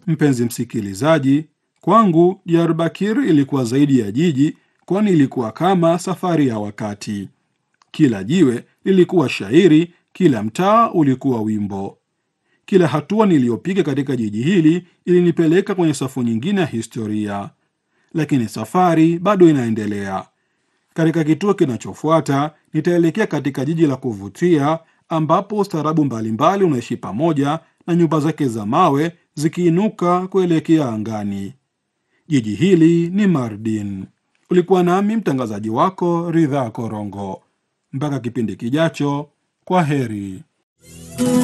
Mpenzi msikilizaji, kwangu Diyarbakir ilikuwa zaidi ya jiji, kwani ilikuwa kama safari ya wakati. Kila jiwe lilikuwa shairi, kila mtaa ulikuwa wimbo. Kila hatua niliyopiga katika jiji hili ilinipeleka kwenye safu nyingine ya historia, lakini safari bado inaendelea. Katika kituo kinachofuata nitaelekea katika jiji la kuvutia ambapo ustaarabu mbalimbali unaishi pamoja na nyumba zake za mawe zikiinuka kuelekea angani. Jiji hili ni Mardin. Ulikuwa nami mtangazaji wako Ridhaa Korongo. Mpaka kipindi kijacho, kwa heri.